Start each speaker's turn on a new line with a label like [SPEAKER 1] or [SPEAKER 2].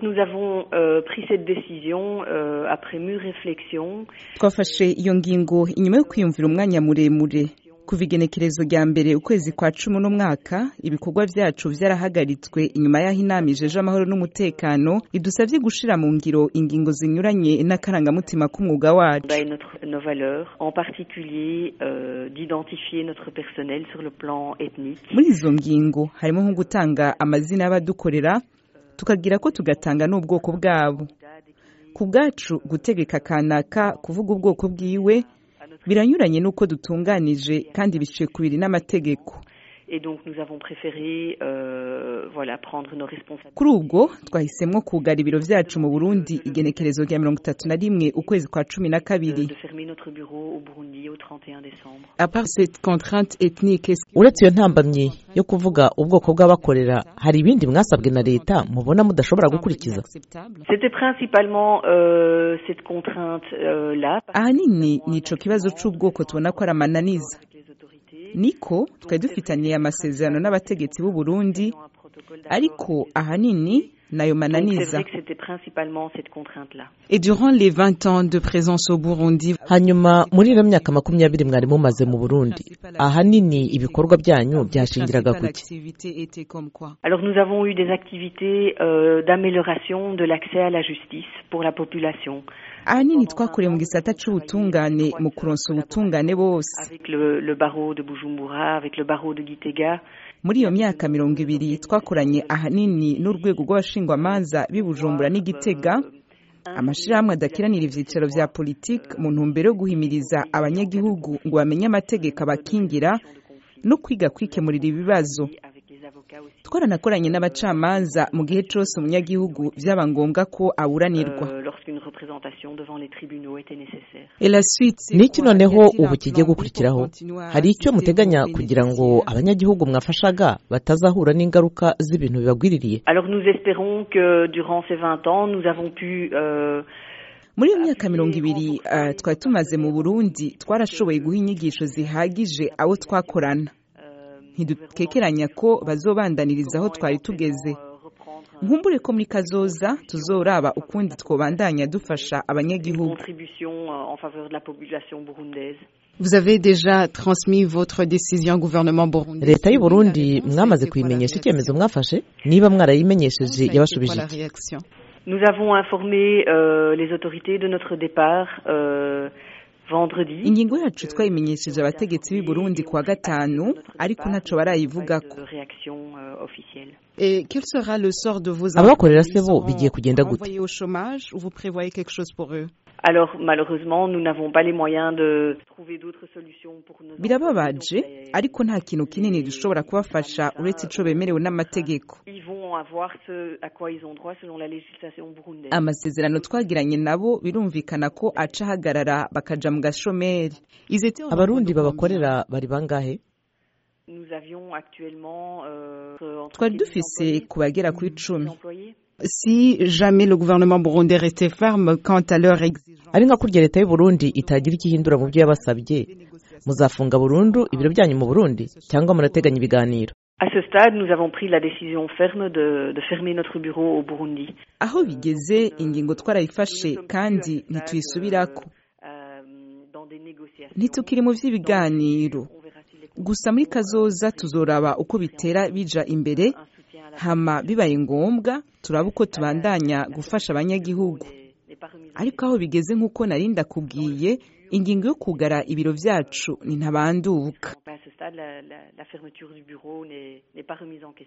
[SPEAKER 1] Nous avons euh, pris cette décision euh, après mûre réflexion.
[SPEAKER 2] twafashe iyo ngingo inyuma yo kwiyumvira umwanya muremure kuva igenekerezo rya mbere ukwezi kwa cumi n'umwaka ibikorwa vyacu vyarahagaritswe inyuma y'aho inama ijeje amahoro n'umutekano idusavye gushira mu ngiro ingingo zinyuranye n'akarangamutima k'umwuga wacu
[SPEAKER 1] et notre, nos valeurs, en particulier euh, d'identifier notre personnel sur le plan ethnique.
[SPEAKER 2] muri izo ngingo harimo nko gutanga amazina y'abadukorera tukagira ko tugatanga n'ubwoko bwabo ku bwacu gutegeka kanaka kuvuga ubwoko bwiwe biranyuranye n'uko dutunganije kandi biciye ku biri n'amategeko
[SPEAKER 1] Et donc nous avons préféré euh, voilà, prendre nos responsabilités.
[SPEAKER 2] kuri ubwo twahisemwo kugara ibiro vyacu mu burundi igenekerezo rya mirongo itatu na rimwe ukwezi kwa cumi na kabiri
[SPEAKER 1] de fermer notre bureau au Burundi au 31 décembre.
[SPEAKER 3] À part cette contrainte ethnique, est-ce que-
[SPEAKER 4] uretse iyo ntambamyi yo kuvuga ubwoko bw'abakorera hari ibindi mwasabwe na leta mubona mudashobora gukurikiza
[SPEAKER 1] C'était principalement euh, cette contrainte-là.
[SPEAKER 2] ahanini ni ico kibazo c'ubwoko tubona ko ari amananiza niko twari dufitaniye amasezerano n'abategetsi b'u Burundi ariko ahanini nayo
[SPEAKER 1] Donc c'est
[SPEAKER 2] mananiza
[SPEAKER 1] vrai que c'était principalement cette contrainte-là.
[SPEAKER 3] Et durant les 20 ans de présence au Burundi,
[SPEAKER 4] hanyuma muri ino myaka makumyabiri mwari mumaze mu burundi ahanini ibikorwa byanyu byashingiraga
[SPEAKER 3] principale
[SPEAKER 4] kuki
[SPEAKER 3] activité était comme quoi
[SPEAKER 1] Alors nous avons eu des activités euh, d'amélioration de l'accès à la justice pour la population.
[SPEAKER 2] ahanini twakoreye mu gisata c'ubutungane mu kuronsa ubutungane bose
[SPEAKER 1] Avec le, le barreau de Bujumbura, avec le barreau de Gitega.
[SPEAKER 2] muri iyo myaka mirongo ibiri twakoranye ahanini n'urwego rw'abashingwamanza b'i Bujumbura n'Igitega amashirahamwe adakiranira ivyicaro vya politiki mu ntumbero yo guhimiriza abanyagihugu ngo bamenye amategeko abakingira no kwiga kwikemurira ibibazo twaranakoranye n'abacamanza mu gihe cose umunyagihugu vyaba ngombwa ko aburanirwa
[SPEAKER 1] euh, lorsqu'une représentation devant les tribunaux était nécessaire.
[SPEAKER 3] Et la suite, c'est
[SPEAKER 4] niki
[SPEAKER 3] quoi?
[SPEAKER 4] noneho
[SPEAKER 3] Y a-t-il un
[SPEAKER 4] ubu kigiye
[SPEAKER 3] plan B
[SPEAKER 4] gukurikiraho
[SPEAKER 3] pour continuer à
[SPEAKER 4] hari icyo
[SPEAKER 3] assister
[SPEAKER 4] muteganya
[SPEAKER 3] vos
[SPEAKER 4] kugira ngo
[SPEAKER 3] bénéficiaires?
[SPEAKER 4] abanyagihugu mwafashaga batazahura n'ingaruka z'ibintu bibagwiririye
[SPEAKER 1] Alors nous espérons que durant ces 20 ans, nous avons pu euh,
[SPEAKER 2] muri iyo myaka mirongo ibiri uh, twari tumaze mu burundi twarashoboye guha inyigisho zihagije abo twakorana ntidukekeranya ko bazobandaniriza aho twari tugeze nkumbure ko muri kazoza tuzoraba ukundi twobandanya dufasha abanyagihugu
[SPEAKER 1] contribution euh, en faveur de la population burundaise.
[SPEAKER 3] Vous avez déjà transmis votre décision au gouvernement burundais.
[SPEAKER 4] leta y'u burundi mwamaze kuyimenyesha icyemezo mwafashe niba mwarayimenyesheje yabashubije
[SPEAKER 3] Voilà la
[SPEAKER 4] iki
[SPEAKER 3] réaction.
[SPEAKER 1] Nous avons informé euh, les autorités de notre départ euh, vendredi.
[SPEAKER 2] ingingo yacu twayimenyesheje abategetsi b'i burundi kuwa gatanu ariko ntaco barayivugako
[SPEAKER 1] De réaction euh, officielle.
[SPEAKER 3] Et quel sera le sort de vos
[SPEAKER 4] Ababakorera
[SPEAKER 3] employés
[SPEAKER 4] se bo
[SPEAKER 3] Ils
[SPEAKER 4] bigiye
[SPEAKER 3] seront
[SPEAKER 4] kugenda gute?
[SPEAKER 3] renvoyés au chômage ou vous prévoyez quelque chose pour eux
[SPEAKER 1] Alors malheureusement, nous n'avons pas les moyens de trouver d'autres solutions pour nos
[SPEAKER 2] birababaje ariko nta kintu kinini dushobora kubafasha uretse ico bemerewe n'amategeko
[SPEAKER 1] Ils vont avoir ce à quoi ils ont droit selon la législation burundaise.
[SPEAKER 2] amasezerano twagiranye nabo birumvikana ko aca ahagarara bakaja mu gashomeri
[SPEAKER 3] Ils étaient au
[SPEAKER 4] abarundi
[SPEAKER 3] nombre de
[SPEAKER 4] babakorera bari bangahe
[SPEAKER 1] Nous avions actuellement euh, entre
[SPEAKER 2] twari
[SPEAKER 1] 10
[SPEAKER 2] dufise
[SPEAKER 1] employés,
[SPEAKER 2] ku bagera kuri
[SPEAKER 1] 10
[SPEAKER 2] icumi
[SPEAKER 1] employés.
[SPEAKER 3] Si jamais le gouvernement burundais restait ferme quant à leur exigence,
[SPEAKER 4] ari nka kurya leta y'u burundi itagira icyo ihindura mu byo yabasabye muzafunga burundu ibiro byanyu mu burundi cyangwa munateganya ibiganiro
[SPEAKER 1] À ce stade, nous avons pris la décision ferme de, de fermer notre bureau au Burundi.
[SPEAKER 2] aho bigeze ingingo twarayifashe kandi ntituyisubirako
[SPEAKER 1] Euh, dans des négociations.
[SPEAKER 2] ntitukiri mu vy'ibiganiro
[SPEAKER 1] On verra si les
[SPEAKER 2] gusa muri kazoza tuzoraba uko bitera bija imbere
[SPEAKER 1] un soutien à la
[SPEAKER 2] hama bibaye ngombwa turaba uko tubandanya gufasha abanyagihugu
[SPEAKER 1] n'est pas remise en
[SPEAKER 2] ariko aho bigeze nk'uko nari ndakubwiye ingingo yo kugara ibiro vyacu ni ntabanduka
[SPEAKER 1] question. À ce stade, la, la- la fermeture du bureau n'est n'est pas remise en question.